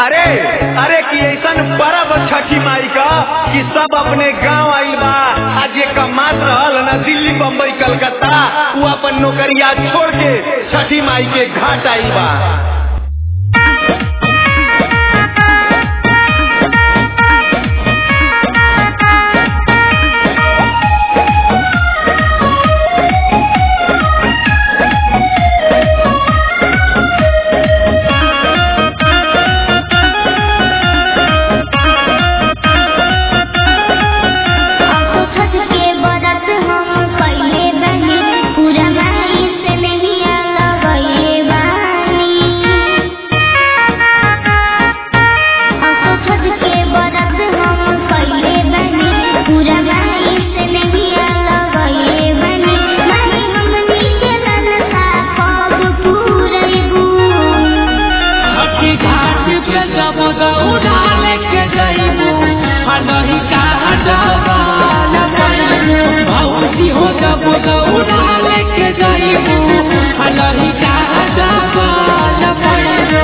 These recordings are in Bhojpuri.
अरे अरे कि ऐसन परब छठी माई का कि सब अपने गांव आइल बा आज ये कमात रहल न दिल्ली बम्बई कलकत्ता वो अपन नौकरिया छोड़ के छठी माई के घाट आइल बा छठ के बरत हम कइले बानी पूरा माई से नहिया लगइले बानी असो छठ के बरत हम कइले बानी पूरा माई से नहिया लगइले बानी माई हमनी के मनसा कब पूरइबू छठी घाट पे जब दौड़ा लेके जइबू हनही का डबाल पैबू भौजी हो जब दौड़ा लेके जइबू हनही का डबाल पैबू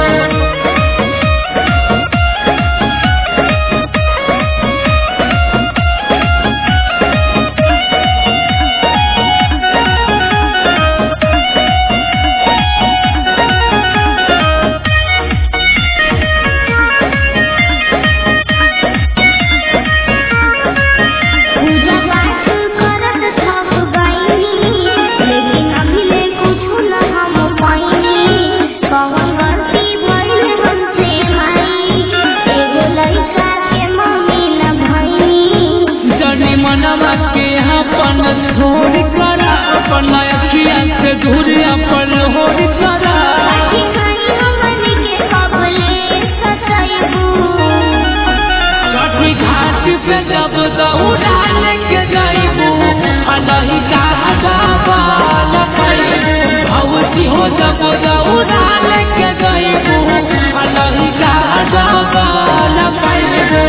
पूजा पाठ करत थक गइनी लेकिन अभी ले कुछु न हम पाइनी कौन गलती भइल हमसे माई एगो लइका के मम्मी न भइनी जनी मनवा के अपन छोड़ करा अपन अखिया से दूर अपन होड़ करा काठी खाई हमनी के कबले सतइबू छठी घाट पे जब दौड़ा लेके जइबू हनही का डबाल पैबू भौजी हो जब दौड़ा लेके जइबू हनही का डबाल पैबू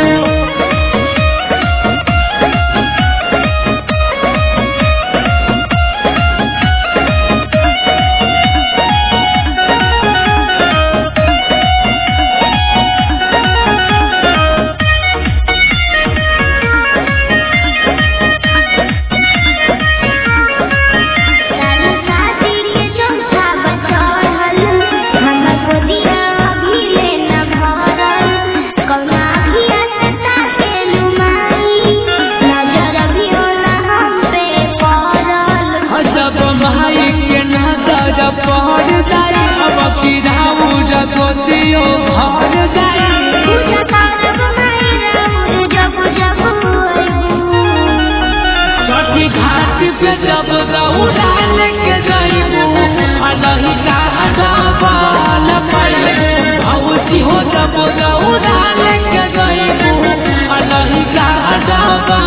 सारी शादी के चौथा बचल हम गोदिया अभी ले न भरल कौना अभिया से ताके लुमाई नजर भी होला हम पे पड़ल जब भाई के नजर पड़ जाए अब की राहु जगोतियो भर जाए पूजा करब माई राउर जब जब अइबू छठी घाट पे जब दौड़ा लेके जइबू हनही का डबाल पैबू भौजी हो जब दौड़ा लेके जइबू हनही का डबाल